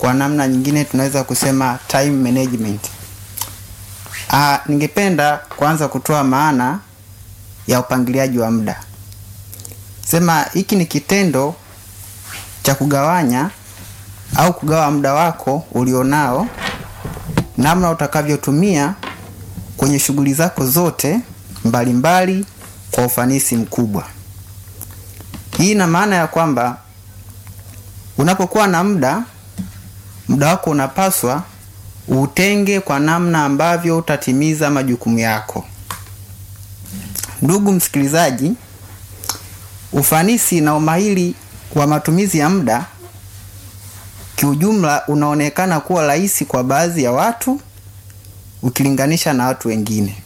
kwa namna nyingine tunaweza kusema time management. Ah, ningependa kwanza kutoa maana ya upangiliaji wa muda. Sema hiki ni kitendo cha kugawanya au kugawa muda wako ulionao namna utakavyotumia kwenye shughuli zako zote mbalimbali mbali, kwa ufanisi mkubwa. Hii ina maana ya kwamba unapokuwa na muda, muda wako unapaswa utenge kwa namna ambavyo utatimiza majukumu yako. Ndugu msikilizaji, ufanisi na umahiri wa matumizi ya muda kiujumla unaonekana kuwa rahisi kwa baadhi ya watu ukilinganisha na watu wengine,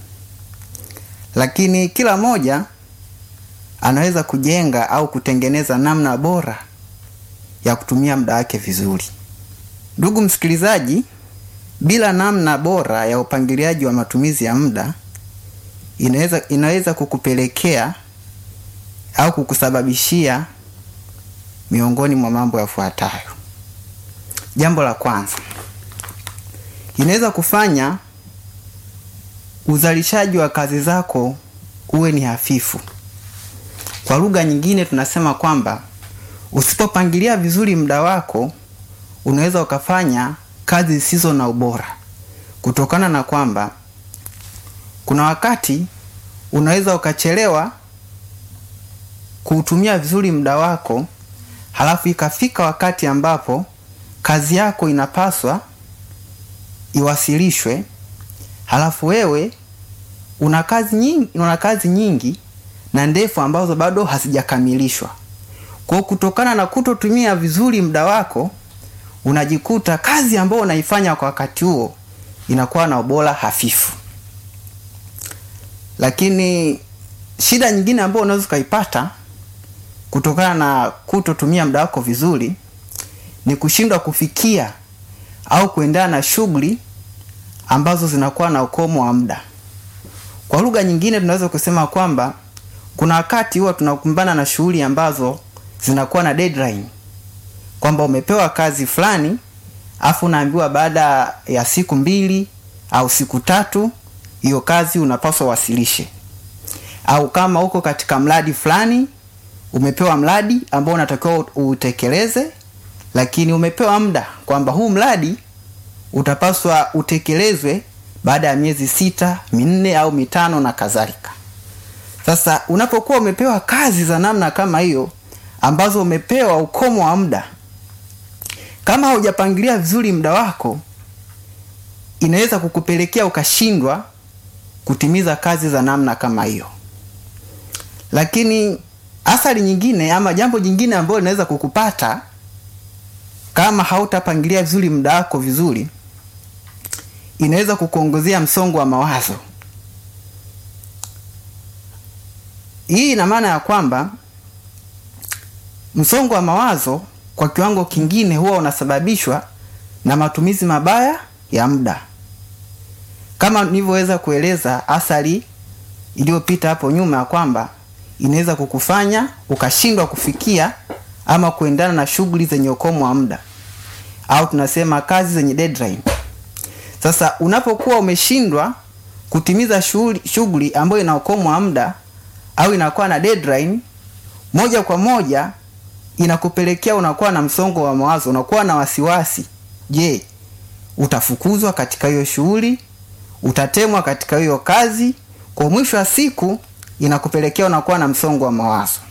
lakini kila mmoja anaweza kujenga au kutengeneza namna bora ya kutumia muda wake vizuri. Ndugu msikilizaji, bila namna bora ya upangiliaji wa matumizi ya muda inaweza, inaweza kukupelekea au kukusababishia miongoni mwa mambo yafuatayo. Jambo la kwanza, inaweza kufanya uzalishaji wa kazi zako uwe ni hafifu. Kwa lugha nyingine tunasema kwamba usipopangilia vizuri muda wako unaweza ukafanya kazi zisizo na ubora, kutokana na kwamba kuna wakati unaweza ukachelewa kuutumia vizuri muda wako, halafu ikafika wakati ambapo kazi yako inapaswa iwasilishwe, halafu wewe una kazi nyingi, una kazi nyingi na ndefu ambazo bado hazijakamilishwa. Kwa kutokana na kutotumia vizuri muda wako, unajikuta kazi ambayo unaifanya kwa wakati huo inakuwa na ubora hafifu. Lakini shida nyingine ambayo unaweza ukaipata kutokana na kutotumia muda wako vizuri ni kushindwa kufikia au kuendana na shughuli ambazo zinakuwa na ukomo wa muda. Kwa lugha nyingine tunaweza kusema kwamba kuna wakati huwa tunakumbana na shughuli ambazo zinakuwa na deadline, kwamba umepewa kazi fulani afu unaambiwa baada ya siku mbili au siku tatu hiyo kazi unapaswa wasilishe, au kama uko katika mradi fulani umepewa mradi ambao unatakiwa utekeleze, lakini umepewa muda kwamba huu mradi utapaswa utekelezwe baada ya miezi sita, minne au mitano na kadhalika. Sasa unapokuwa umepewa kazi za namna kama hiyo ambazo umepewa ukomo wa muda, kama haujapangilia vizuri muda wako, inaweza kukupelekea ukashindwa kutimiza kazi za namna kama hiyo. Lakini athari nyingine ama jambo jingine ambalo linaweza kukupata kama hautapangilia vizuri muda wako vizuri, inaweza kukuongezea msongo wa mawazo. Hii ina maana ya kwamba msongo wa mawazo kwa kiwango kingine huwa unasababishwa na matumizi mabaya ya muda, kama nilivyoweza kueleza athari iliyopita hapo nyuma ya kwamba inaweza kukufanya ukashindwa kufikia ama kuendana na shughuli zenye ukomo wa muda au tunasema kazi zenye deadline. Sasa unapokuwa umeshindwa kutimiza shughuli ambayo ina ukomo wa muda au inakuwa na deadline, moja kwa moja inakupelekea unakuwa na msongo wa mawazo, unakuwa na wasiwasi. Je, utafukuzwa katika hiyo shughuli? Utatemwa katika hiyo kazi? Kwa mwisho wa siku inakupelekea unakuwa na msongo wa mawazo.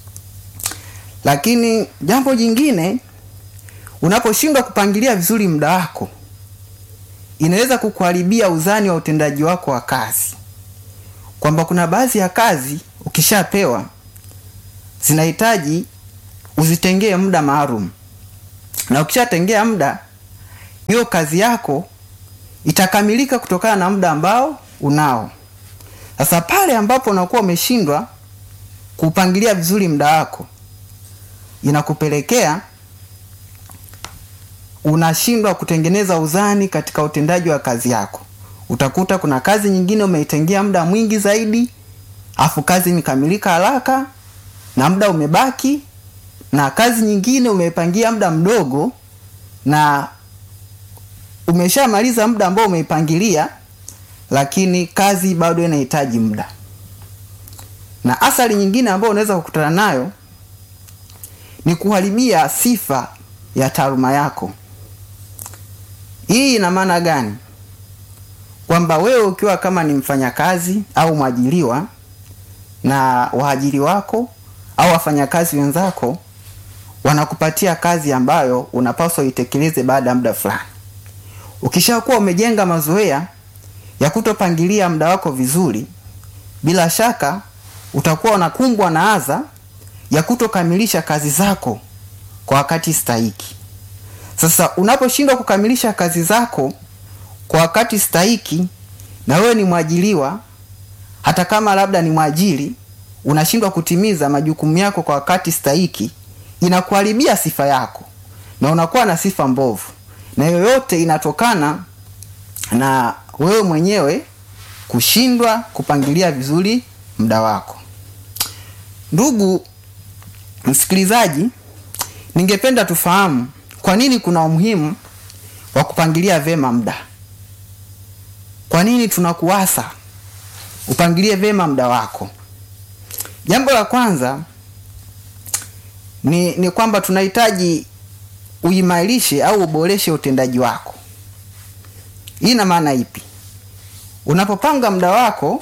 Lakini jambo jingine, unaposhindwa kupangilia vizuri muda wako, inaweza kukuharibia uzani wa utendaji wako wa kazi, kwamba kuna baadhi ya kazi ukishapewa zinahitaji uzitengee muda maalum, na ukishatengea muda, hiyo kazi yako itakamilika kutokana na muda ambao unao. Sasa pale ambapo unakuwa umeshindwa kupangilia vizuri muda wako, inakupelekea unashindwa kutengeneza uzani katika utendaji wa kazi yako. Utakuta kuna kazi nyingine umeitengea muda mwingi zaidi, afu kazi imekamilika haraka na muda umebaki, na kazi nyingine umeipangia muda mdogo na umeshamaliza muda ambao umeipangilia, lakini kazi bado inahitaji muda. Na athari nyingine ambayo unaweza kukutana nayo ni kuharibia sifa ya taaluma yako. Hii ina maana gani? Kwamba wewe ukiwa kama ni mfanyakazi au mwajiriwa na waajiri wako au wafanyakazi wenzako wanakupatia kazi ambayo unapaswa itekeleze baada ya muda fulani. Ukishakuwa umejenga mazoea ya kutopangilia muda wako vizuri, bila shaka utakuwa unakumbwa na adha ya kutokamilisha kazi zako kwa wakati stahiki. Sasa unaposhindwa kukamilisha kazi zako kwa wakati stahiki, na wewe ni mwajiliwa, hata kama labda ni mwajiri, unashindwa kutimiza majukumu yako kwa wakati stahiki, inakuharibia sifa yako na unakuwa na sifa mbovu, na yoyote inatokana na wewe mwenyewe kushindwa kupangilia vizuri muda wako. Ndugu msikilizaji, ningependa tufahamu kwa nini kuna umuhimu wa kupangilia vema muda. Kwa nini tunakuasa upangilie vema muda wako? Jambo la kwanza ni, ni kwamba tunahitaji uimarishe au uboreshe utendaji wako. Hii ina maana ipi? Unapopanga muda wako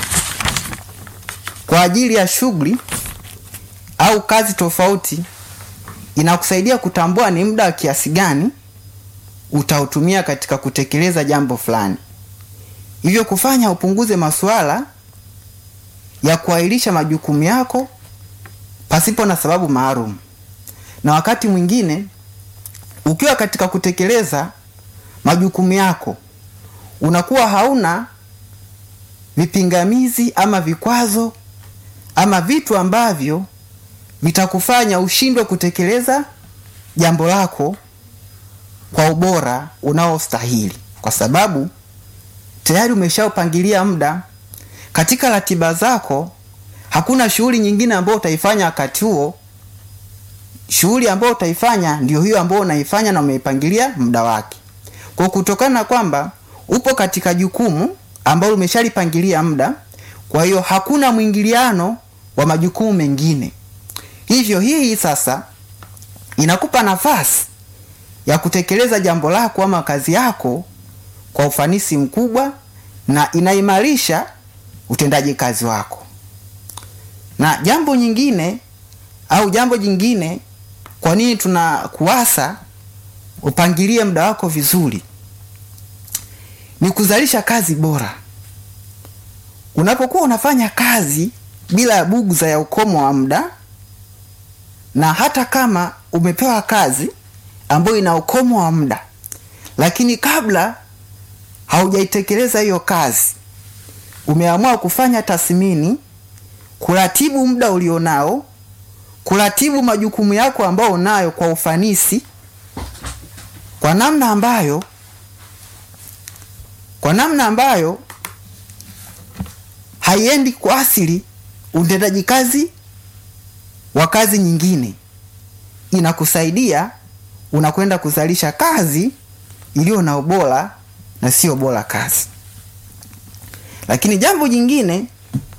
kwa ajili ya shughuli au kazi tofauti, inakusaidia kutambua ni muda wa kiasi gani utautumia katika kutekeleza jambo fulani, hivyo kufanya upunguze masuala ya kuahirisha majukumu yako pasipo na sababu maalum. Na wakati mwingine ukiwa katika kutekeleza majukumu yako unakuwa hauna vipingamizi ama vikwazo ama vitu ambavyo vitakufanya ushindwe kutekeleza jambo lako kwa ubora unaostahili, kwa sababu tayari umeshaupangilia muda katika ratiba zako. Hakuna shughuli nyingine ambayo utaifanya wakati huo. Shughuli ambayo utaifanya ndio hiyo ambayo unaifanya na umeipangilia muda wake. Kwa kutokana na kwamba upo katika jukumu ambalo umeshalipangilia muda, kwa hiyo hakuna mwingiliano wa majukumu mengine. Hivyo hii sasa inakupa nafasi ya kutekeleza jambo lako ama kazi yako kwa ufanisi mkubwa na inaimarisha utendaji kazi wako. Na jambo nyingine au jambo jingine, kwa nini tunakuasa upangilie muda wako vizuri, ni kuzalisha kazi bora. Unapokuwa unafanya kazi bila ya bugza ya ukomo wa muda, na hata kama umepewa kazi ambayo ina ukomo wa muda, lakini kabla haujaitekeleza hiyo kazi, umeamua kufanya tathmini, kuratibu muda ulionao, kuratibu majukumu yako ambayo unayo kwa ufanisi, kwa namna ambayo kwa namna ambayo haiendi kuathiri utendaji kazi wa kazi nyingine, inakusaidia unakwenda kuzalisha kazi iliyo na ubora na sio bora kazi. Lakini jambo jingine,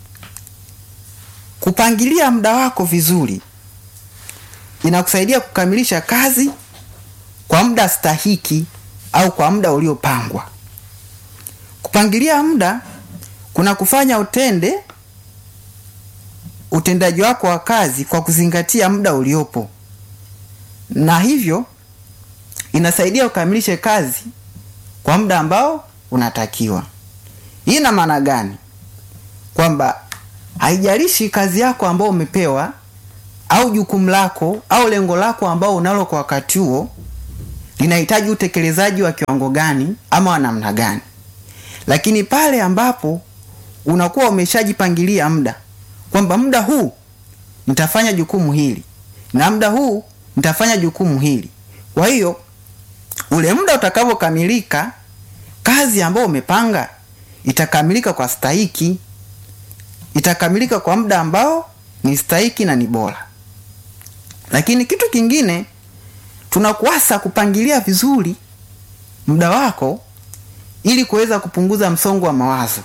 kupangilia muda wako vizuri inakusaidia kukamilisha kazi kwa muda stahiki au kwa muda uliopangwa. Kupangilia muda kuna kufanya utende utendaji wako wa kazi kwa kuzingatia muda uliopo, na hivyo inasaidia ukamilishe kazi kwa muda ambao unatakiwa. Hii ina maana gani? Kwamba haijalishi kazi yako ambao umepewa au jukumu lako au lengo lako ambao unalo kwa wakati huo linahitaji utekelezaji wa kiwango gani ama wa namna gani, lakini pale ambapo unakuwa umeshajipangilia muda kwamba muda huu nitafanya jukumu hili na muda huu nitafanya jukumu hili. Kwa hiyo ule muda utakavyokamilika, kazi ambayo umepanga itakamilika kwa stahiki, itakamilika kwa muda ambao ni stahiki na ni bora. Lakini kitu kingine tunakuasa kupangilia vizuri muda wako ili kuweza kupunguza msongo wa mawazo.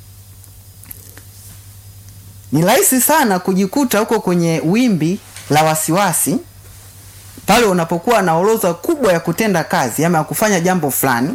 Ni rahisi sana kujikuta huko kwenye wimbi la wasiwasi pale unapokuwa na orodha kubwa ya kutenda kazi ama ya kufanya jambo fulani,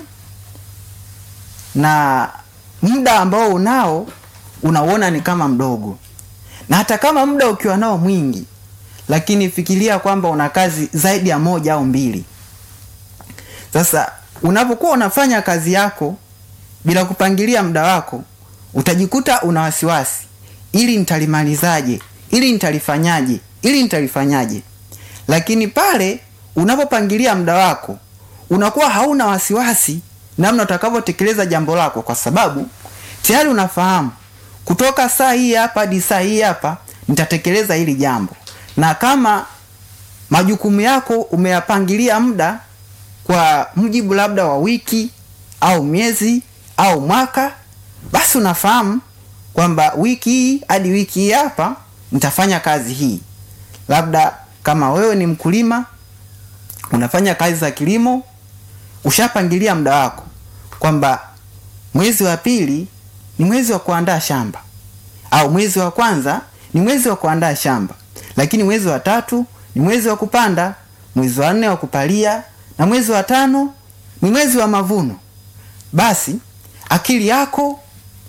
na muda ambao unao unauona ni kama mdogo, na hata kama muda ukiwa nao mwingi, lakini fikiria kwamba una kazi zaidi ya moja au mbili. Sasa unapokuwa unafanya kazi yako bila kupangilia muda wako, utajikuta una wasiwasi, ili nitalimalizaje, ili nitalifanyaje, ili nitalifanyaje. Lakini pale unapopangilia muda wako, unakuwa hauna wasiwasi namna utakavyotekeleza jambo lako, kwa sababu tayari unafahamu kutoka saa hii hapa hadi saa hii hapa nitatekeleza hili jambo, na kama majukumu yako umeyapangilia muda kwa mujibu labda wa wiki au miezi au mwaka, basi unafahamu kwamba wiki hii hadi wiki hii hapa nitafanya kazi hii. Labda kama wewe ni mkulima unafanya kazi za kilimo, ushapangilia muda wako kwamba mwezi wa pili ni mwezi wa kuandaa shamba, au mwezi wa kwanza ni mwezi wa kuandaa shamba, lakini mwezi wa tatu ni mwezi wa kupanda, mwezi wa nne wa kupalia na mwezi wa tano ni mwezi wa mavuno. Basi akili yako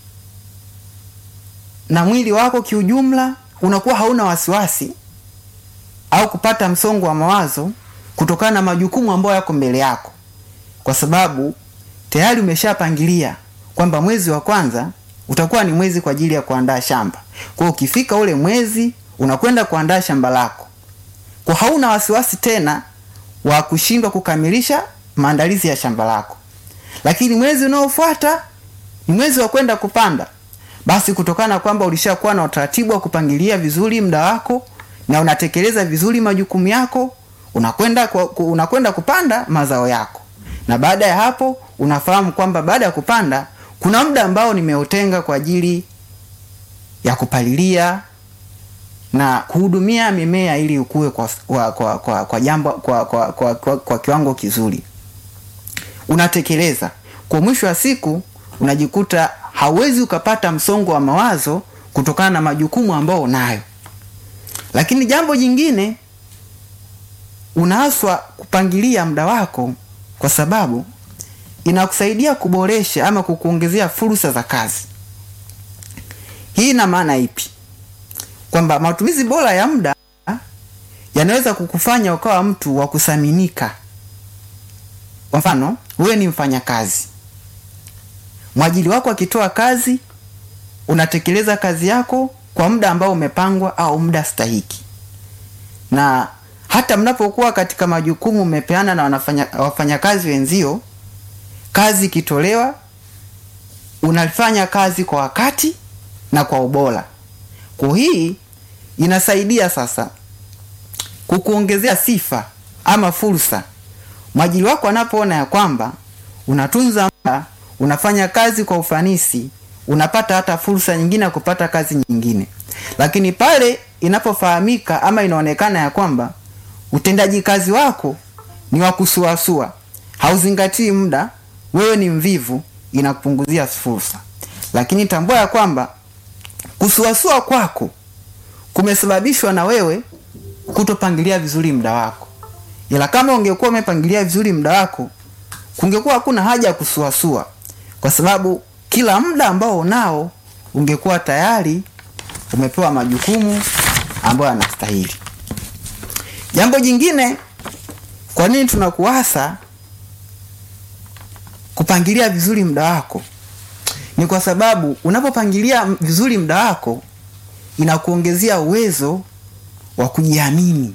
na mwili wako kiujumla unakuwa hauna wasiwasi au kupata msongo wa mawazo kutokana na majukumu ambayo yako mbele yako, kwa sababu tayari umeshapangilia kwamba mwezi wa kwanza utakuwa ni mwezi kwa ajili ya kuandaa shamba. Kwa hiyo ukifika ule mwezi unakwenda kuandaa shamba lako, kwa hauna wasiwasi tena wa kushindwa kukamilisha maandalizi ya shamba lako. Lakini mwezi unaofuata ni mwezi wa kwenda kupanda. Basi kutokana na kwamba ulishakuwa na utaratibu wa kupangilia vizuri muda wako na unatekeleza vizuri majukumu yako, unakwenda unakwenda kupanda mazao yako, na baada ya hapo unafahamu kwamba baada ya kupanda kuna muda ambao nimeutenga kwa ajili ya kupalilia na kuhudumia mimea ili ukue kwa, kwa, kwa, kwa, kwa jambo kwa, kwa, kwa, kwa, kwa kiwango kizuri. Unatekeleza kwa, mwisho wa siku unajikuta hauwezi ukapata msongo wa mawazo kutokana na majukumu ambayo unayo. Lakini jambo jingine, unaaswa kupangilia muda wako, kwa sababu inakusaidia kuboresha ama kukuongezea fursa za kazi. Hii ina maana ipi? Kwamba matumizi bora ya muda yanaweza kukufanya ukawa mtu wa kuthaminika. Kwa mfano, wewe ni mfanyakazi, mwajiri wako akitoa kazi, unatekeleza kazi yako kwa muda ambao umepangwa au muda stahiki, na hata mnapokuwa katika majukumu umepeana na wanafanya, wafanyakazi wenzio, kazi ikitolewa unafanya kazi kwa wakati na kwa ubora. Kwa hii inasaidia sasa kukuongezea sifa ama fursa. Mwajiri wako anapoona ya kwamba unatunza muda, unafanya kazi kwa ufanisi, unapata hata fursa nyingine ya kupata kazi nyingine. Lakini pale inapofahamika ama inaonekana ya kwamba utendaji kazi wako ni wa kusuasua, hauzingatii muda, wewe ni mvivu, inakupunguzia fursa. Lakini tambua ya kwamba kusuasua kwako kumesababishwa na wewe kutopangilia vizuri muda wako. Ila kama ungekuwa umepangilia vizuri muda wako, kungekuwa hakuna haja ya kusuasua, kwa sababu kila muda ambao unao ungekuwa tayari umepewa majukumu ambayo yanastahili. Jambo jingine, kwa nini tunakuasa kupangilia vizuri muda wako? Ni kwa sababu unapopangilia vizuri muda wako inakuongezea uwezo wa kujiamini,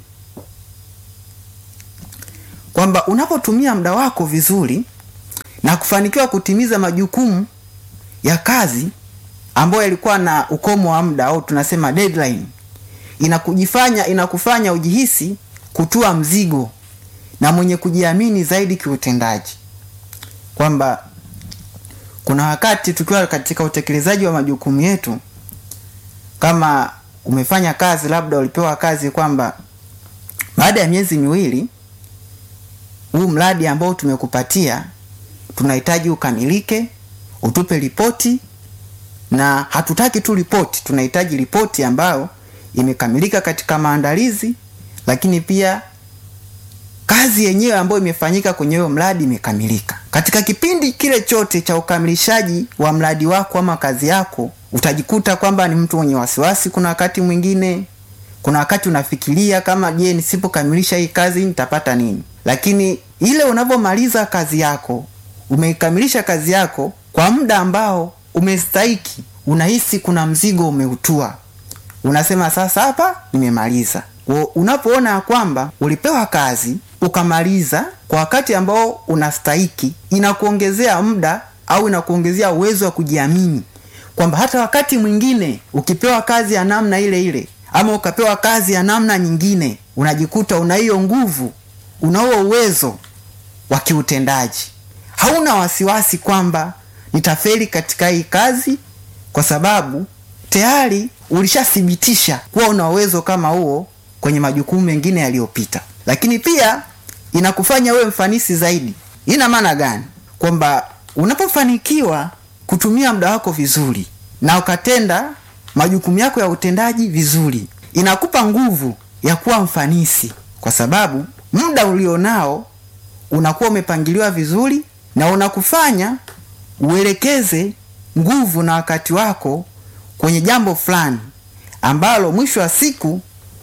kwamba unapotumia muda wako vizuri na kufanikiwa kutimiza majukumu ya kazi ambayo yalikuwa na ukomo wa muda au tunasema deadline, inakujifanya inakufanya ujihisi kutua mzigo na mwenye kujiamini zaidi kiutendaji, kwamba kuna wakati tukiwa katika utekelezaji wa majukumu yetu, kama umefanya kazi, labda ulipewa kazi kwamba baada ya miezi miwili huu mradi ambao tumekupatia tunahitaji ukamilike, utupe ripoti, na hatutaki tu ripoti, tunahitaji ripoti ambayo imekamilika katika maandalizi, lakini pia kazi yenyewe ambayo imefanyika kwenye huyo mradi imekamilika. Katika kipindi kile chote cha ukamilishaji wa mradi wako ama kazi yako, utajikuta kwamba ni mtu mwenye wasiwasi. Kuna wakati mwingine, kuna wakati unafikiria kama, je, nisipokamilisha hii kazi nitapata nini? Lakini ile unavyomaliza kazi yako, umeikamilisha kazi yako kwa muda ambao umestahiki, unahisi kuna mzigo umeutua, unasema sasa hapa nimemaliza. Unapoona ya kwamba ulipewa kazi ukamaliza kwa wakati ambao unastahiki, inakuongezea muda au inakuongezea uwezo wa kujiamini kwamba hata wakati mwingine ukipewa kazi ya namna ile ile ama ukapewa kazi ya namna nyingine, unajikuta una hiyo nguvu, una huo uwezo wa kiutendaji. Hauna wasiwasi kwamba nitafeli katika hii kazi, kwa sababu tayari ulishathibitisha kuwa una uwezo kama huo kwenye majukumu mengine yaliyopita. Lakini pia inakufanya wewe mfanisi zaidi. Ina maana gani? Kwamba unapofanikiwa kutumia muda wako vizuri na ukatenda majukumu yako ya utendaji vizuri, inakupa nguvu ya kuwa mfanisi, kwa sababu muda ulionao unakuwa umepangiliwa vizuri na unakufanya uelekeze nguvu na wakati wako kwenye jambo fulani ambalo mwisho wa siku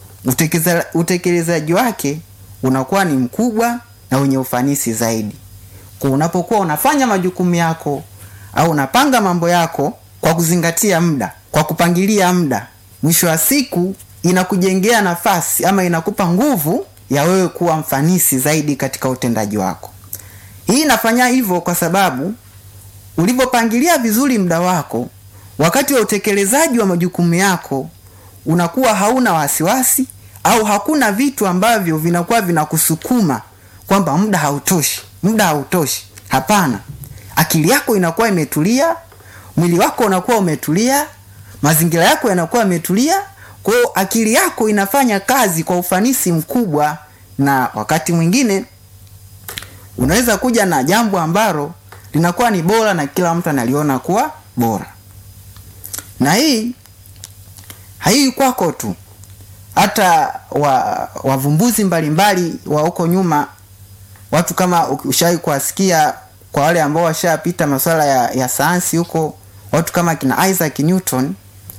utekelezaji wake unakuwa ni mkubwa na wenye ufanisi zaidi. Kwa unapokuwa unafanya majukumu yako au unapanga mambo yako kwa kuzingatia muda, kwa kupangilia muda, mwisho wa siku inakujengea nafasi ama inakupa nguvu ya wewe kuwa mfanisi zaidi katika utendaji wako. Hii inafanya hivyo kwa sababu ulivyopangilia vizuri muda wako, wakati wa utekelezaji wa majukumu yako unakuwa hauna wasiwasi au hakuna vitu ambavyo vinakuwa vinakusukuma kwamba muda hautoshi, muda hautoshi. Hapana, akili yako inakuwa imetulia, mwili wako unakuwa umetulia, mazingira yako yanakuwa yametulia. Kwa hiyo akili yako inafanya kazi kwa ufanisi mkubwa, na wakati mwingine unaweza kuja na jambo ambalo linakuwa ni bora na kila mtu analiona kuwa bora, na hii haii kwako tu, hata wa wavumbuzi mbalimbali wa huko nyuma, watu kama ushawahi kuwasikia, kwa wale ambao washapita masuala ya, ya sayansi huko, watu kama kina Isaac Newton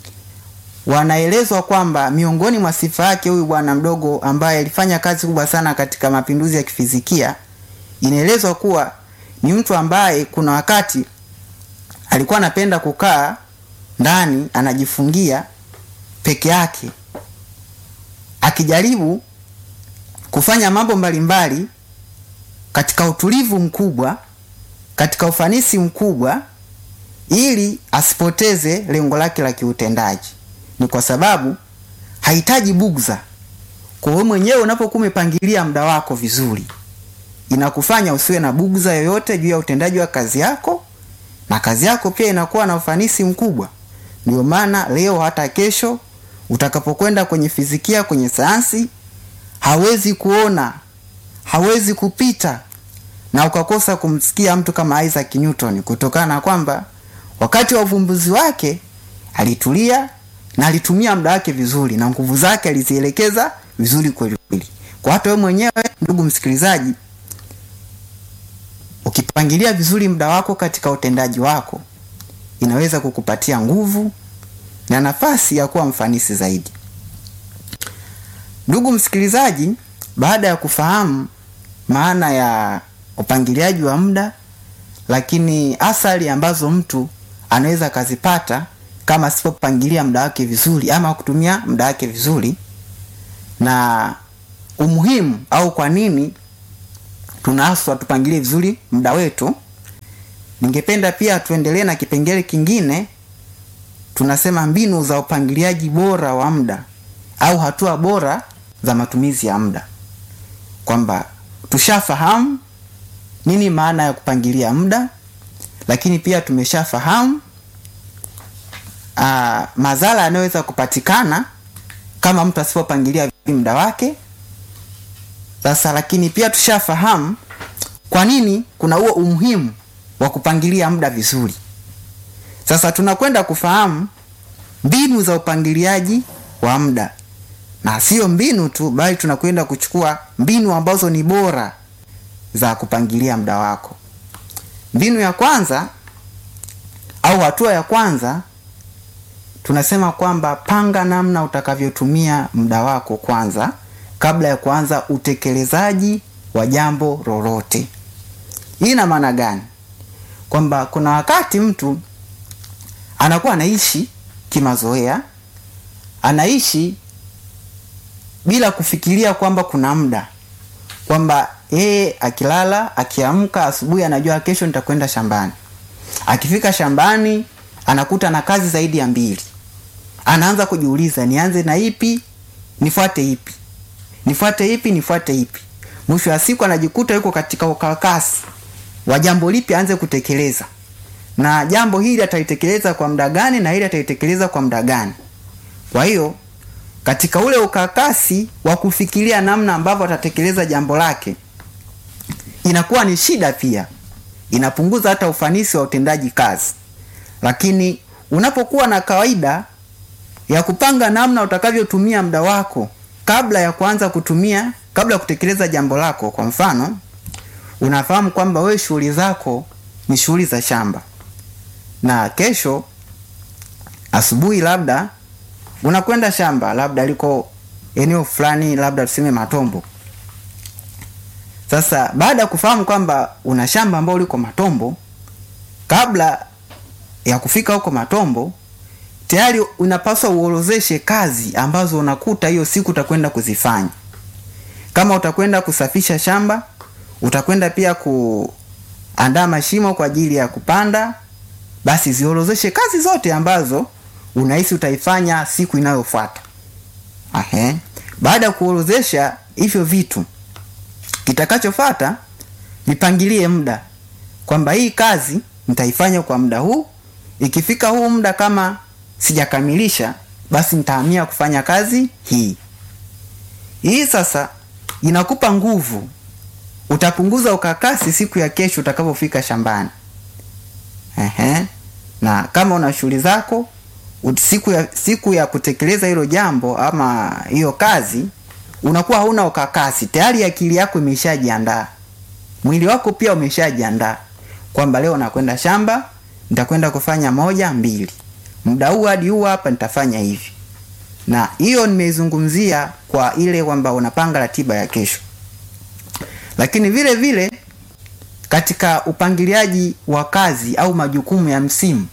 wanaelezwa kwamba miongoni mwa sifa yake huyu bwana mdogo ambaye alifanya kazi kubwa sana katika mapinduzi ya kifizikia, inaelezwa kuwa ni mtu ambaye kuna wakati alikuwa anapenda kukaa ndani anajifungia peke yake akijaribu kufanya mambo mbalimbali katika utulivu mkubwa, katika ufanisi mkubwa, ili asipoteze lengo lake la kiutendaji. Ni kwa sababu hahitaji bugza. Kwa wewe mwenyewe unapokuwa umepangilia muda wako vizuri, inakufanya usiwe na bugza yoyote juu ya utendaji wa kazi yako, na kazi yako pia inakuwa na ufanisi mkubwa. Ndio maana leo hata kesho utakapokwenda kwenye fizikia, kwenye sayansi, hawezi kuona, hawezi kupita na ukakosa kumsikia mtu kama Isaac Newton, kutokana na kwamba wakati wa uvumbuzi wake alitulia na alitumia muda wake vizuri na nguvu zake alizielekeza vizuri kweli kweli. Kwa hata wewe mwenyewe ndugu msikilizaji, ukipangilia vizuri muda wako katika utendaji wako, inaweza kukupatia nguvu na nafasi ya kuwa mfanisi zaidi. Ndugu msikilizaji, baada ya kufahamu maana ya upangiliaji wa muda, lakini athari ambazo mtu anaweza akazipata kama asipopangilia muda wake vizuri ama kutumia muda wake vizuri, na umuhimu au kwa nini tunaaswa tupangilie vizuri muda wetu, ningependa pia tuendelee na kipengele kingine tunasema mbinu za upangiliaji bora wa muda au hatua bora za matumizi ya muda, kwamba tushafahamu nini maana ya kupangilia muda, lakini pia tumeshafahamu uh, madhara yanayoweza kupatikana kama mtu asipopangilia muda wake. Sasa lakini pia tushafahamu kwa nini kuna huo umuhimu wa kupangilia muda vizuri. Sasa tunakwenda kufahamu mbinu za upangiliaji wa muda, na sio mbinu tu, bali tunakwenda kuchukua mbinu ambazo ni bora za kupangilia muda wako. Mbinu ya kwanza au hatua ya kwanza tunasema kwamba panga namna utakavyotumia muda wako kwanza kabla ya kuanza utekelezaji wa jambo lolote. Hii ina maana gani? Kwamba kuna wakati mtu anakuwa anaishi kimazoea, anaishi bila kufikiria kwamba kuna muda, kwamba yeye akilala, akiamka asubuhi, anajua kesho nitakwenda shambani. Akifika shambani, anakuta na kazi zaidi ya mbili, anaanza kujiuliza, nianze na ipi, nifuate ipi, nifuate ipi, nifuate ipi. Mwisho wa siku anajikuta yuko katika ukakasi wa jambo lipi aanze kutekeleza, na jambo hili atalitekeleza kwa muda gani, na hili atalitekeleza kwa muda gani. Kwa hiyo katika ule ukakasi wa kufikiria namna ambavyo atatekeleza jambo lake, inakuwa ni shida pia, inapunguza hata ufanisi wa utendaji kazi. Lakini unapokuwa na kawaida ya kupanga namna utakavyotumia muda wako kabla ya kuanza kutumia, kabla ya kutekeleza jambo lako, kwa mfano, unafahamu kwamba wewe shughuli zako ni shughuli za shamba, na kesho asubuhi labda unakwenda shamba, labda liko eneo fulani, labda tuseme Matombo. Sasa baada ya kufahamu kwamba una shamba ambalo liko Matombo, kabla ya kufika huko Matombo, tayari unapaswa uorozeshe kazi ambazo unakuta hiyo siku utakwenda kuzifanya. Kama utakwenda kusafisha shamba, utakwenda pia kuandaa mashimo kwa ajili ya kupanda, basi ziorozeshe kazi zote ambazo unahisi utaifanya siku inayofuata. Ahe. Baada ya kuorozesha hivyo vitu, kitakachofuata vipangilie muda kwamba hii kazi nitaifanya kwa muda huu. Ikifika huu muda kama sijakamilisha, basi nitahamia kufanya kazi hii. Hii sasa inakupa nguvu, utapunguza ukakasi siku ya kesho utakapofika shambani. Ehe. Na kama una shughuli zako siku ya, siku ya kutekeleza hilo jambo ama hiyo kazi, unakuwa hauna ukakasi tayari, akili yako imeshajiandaa, mwili wako pia umeshajiandaa kwamba leo nakwenda shamba, nitakwenda kufanya moja mbili, muda huu hadi huu hapa nitafanya hivi. Na hiyo nimeizungumzia kwa ile kwamba unapanga ratiba ya kesho, lakini vile vile katika upangiliaji wa kazi au majukumu ya msimu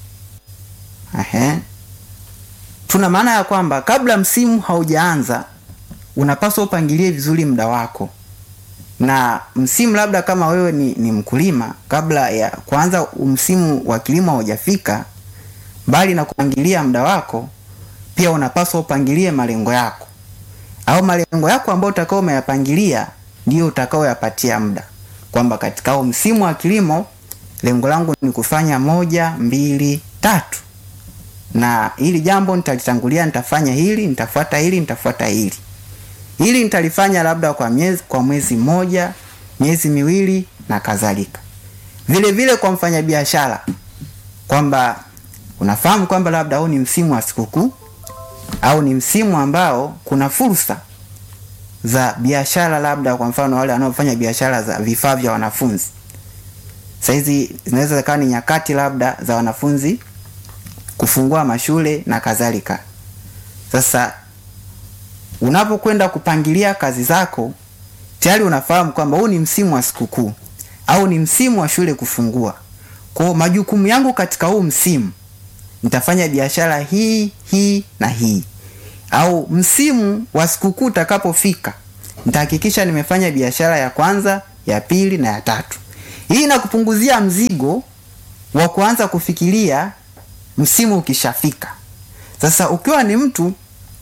Ahe. Tuna maana ya kwamba kabla msimu haujaanza unapaswa upangilie vizuri muda wako, na msimu labda kama wewe ni, ni mkulima, kabla ya kuanza msimu wa kilimo haujafika, mbali na kupangilia muda wako, pia unapaswa upangilie malengo yako, au malengo yako ambayo utakao umeyapangilia ndio utakaoyapatia muda, kwamba katika huo msimu wa kilimo lengo langu ni kufanya moja, mbili, tatu na hili jambo nitalitangulia, nitafanya hili, nitafuata hili, nitafuata hili. Hili nitalifanya labda kwa miezi, kwa mwezi mmoja, miezi miwili na kadhalika. Vile vile kwa mfanyabiashara, kwamba unafahamu kwamba labda huu ni msimu wa sikukuu au ni msimu ambao kuna fursa za biashara, labda kwa mfano wale wanaofanya biashara za vifaa vya wanafunzi. Saizi zinaweza zikawa ni nyakati labda za wanafunzi kufungua mashule na kadhalika. Sasa unapokwenda kupangilia kazi zako, tayari unafahamu kwamba huu ni msimu wa sikukuu au ni msimu wa shule kufungua. Kwa majukumu yangu katika huu msimu nitafanya biashara hii hii na hii, au msimu wa sikukuu utakapofika nitahakikisha nimefanya biashara ya kwanza, ya pili na ya tatu. Hii inakupunguzia mzigo wa kuanza kufikiria msimu ukishafika. Sasa ukiwa ni mtu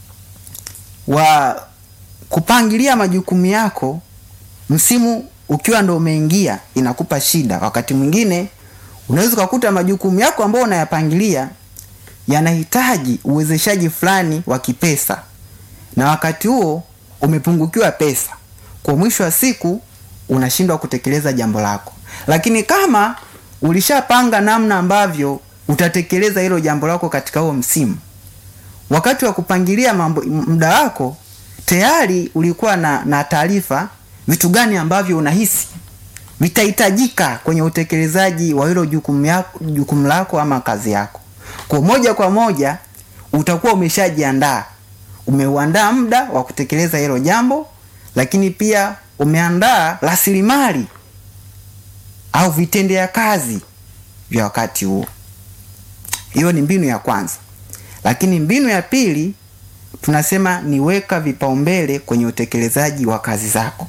wa kupangilia majukumu yako, msimu ukiwa ndo umeingia, inakupa shida. Wakati mwingine unaweza ukakuta majukumu yako ambayo unayapangilia yanahitaji uwezeshaji fulani wa kipesa, na wakati huo umepungukiwa pesa, kwa mwisho wa siku unashindwa kutekeleza jambo lako. Lakini kama ulishapanga namna ambavyo utatekeleza hilo jambo lako katika huo msimu. Wakati wa kupangilia mambo muda wako tayari ulikuwa na, na taarifa vitu gani ambavyo unahisi vitahitajika kwenye utekelezaji wa hilo jukumu yako, jukumu lako ama kazi yako. Kwa moja kwa moja utakuwa umeshajiandaa, umeuandaa muda wa kutekeleza hilo jambo, lakini pia umeandaa rasilimali au vitendea kazi vya wakati huo. Hiyo ni mbinu ya kwanza, lakini mbinu ya pili tunasema ni weka vipaumbele kwenye utekelezaji wa kazi zako.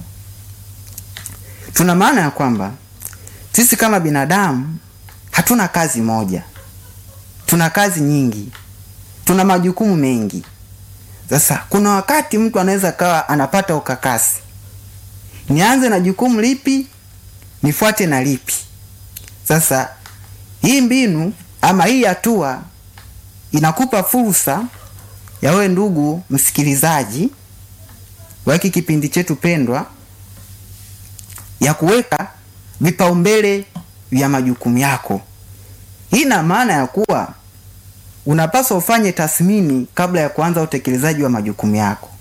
Tuna maana ya kwamba sisi kama binadamu hatuna kazi moja, tuna kazi nyingi, tuna majukumu mengi. Sasa kuna wakati mtu anaweza kawa anapata ukakasi, nianze na jukumu lipi, nifuate na lipi? Sasa hii mbinu ama hii hatua inakupa fursa ya wewe ndugu msikilizaji wa hiki kipindi chetu pendwa ya kuweka vipaumbele vya majukumu yako. Hii ina maana ya kuwa unapaswa ufanye tathmini kabla ya kuanza utekelezaji wa majukumu yako.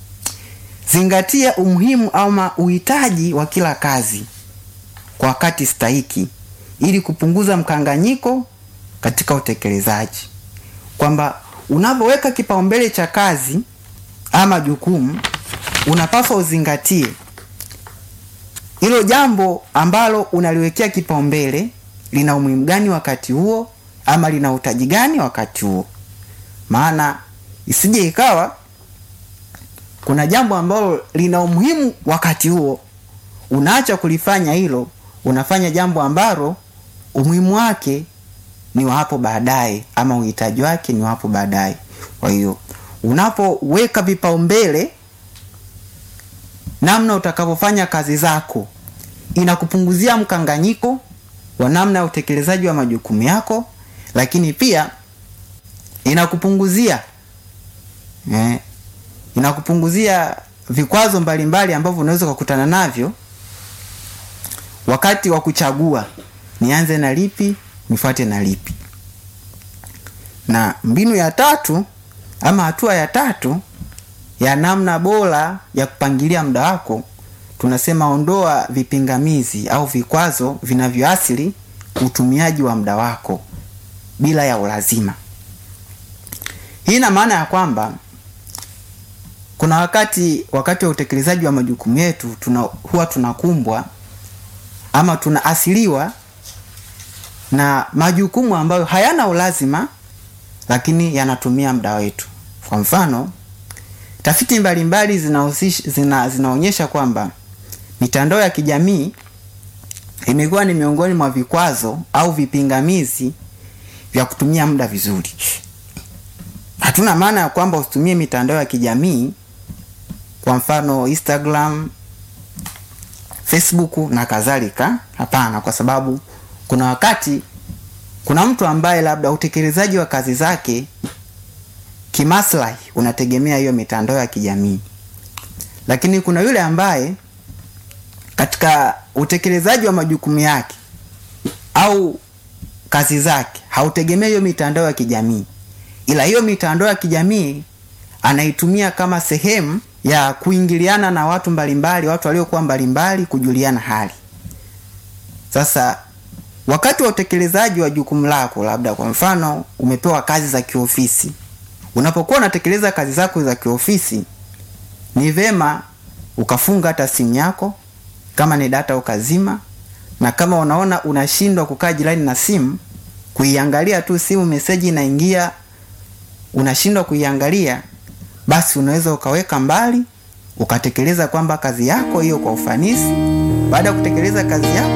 Zingatia umuhimu ama uhitaji wa kila kazi kwa wakati stahiki ili kupunguza mkanganyiko katika utekelezaji, kwamba unapoweka kipaumbele cha kazi ama jukumu, unapaswa uzingatie hilo jambo ambalo unaliwekea kipaumbele lina umuhimu gani wakati huo, ama lina utaji gani wakati huo. Maana isije ikawa kuna jambo ambalo lina umuhimu wakati huo, unaacha kulifanya hilo, unafanya jambo ambalo umuhimu wake ni wa hapo baadaye, ama uhitaji wake ni wa hapo baadaye. Kwa hiyo unapoweka vipaumbele namna utakavyofanya kazi zako inakupunguzia mkanganyiko wa namna ya utekelezaji wa majukumu yako, lakini pia inakupunguzia eh, inakupunguzia vikwazo mbalimbali ambavyo unaweza kukutana navyo wakati wa kuchagua nianze na lipi nifuate na lipi. Na mbinu ya tatu ama hatua ya tatu ya namna bora ya kupangilia muda wako tunasema ondoa vipingamizi au vikwazo vinavyoathiri utumiaji wa muda wako bila ya ulazima. Hii ina maana ya kwamba kuna wakati wakati wa utekelezaji wa majukumu yetu tuna, huwa tunakumbwa ama tunaathiriwa na majukumu ambayo hayana ulazima lakini yanatumia muda wetu. Kwa mfano, tafiti mbalimbali zinahusisha zina, zinaonyesha kwamba mitandao ya kijamii imekuwa ni miongoni mwa vikwazo au vipingamizi vya kutumia muda vizuri. Hatuna maana ya kwamba usitumie mitandao ya kijamii, kwa mfano Instagram, Facebook na kadhalika. Hapana, kwa sababu kuna wakati kuna mtu ambaye labda utekelezaji wa kazi zake kimaslahi unategemea hiyo mitandao ya kijamii, lakini kuna yule ambaye katika utekelezaji wa majukumu yake au kazi zake hautegemea hiyo mitandao ya kijamii, ila hiyo mitandao ya kijamii anaitumia kama sehemu ya kuingiliana na watu mbalimbali, watu waliokuwa mbalimbali, kujuliana hali. Sasa wakati wa utekelezaji wa jukumu lako, labda kwa mfano umepewa kazi za kiofisi, unapokuwa unatekeleza kazi zako za kiofisi, ni vema ukafunga hata simu yako, kama ni data ukazima, na kama unaona unashindwa kukaa jirani na simu, kuiangalia tu simu, meseji inaingia, unashindwa kuiangalia, basi unaweza ukaweka mbali, ukatekeleza kwamba kazi yako hiyo kwa ufanisi. Baada ya kutekeleza kazi yako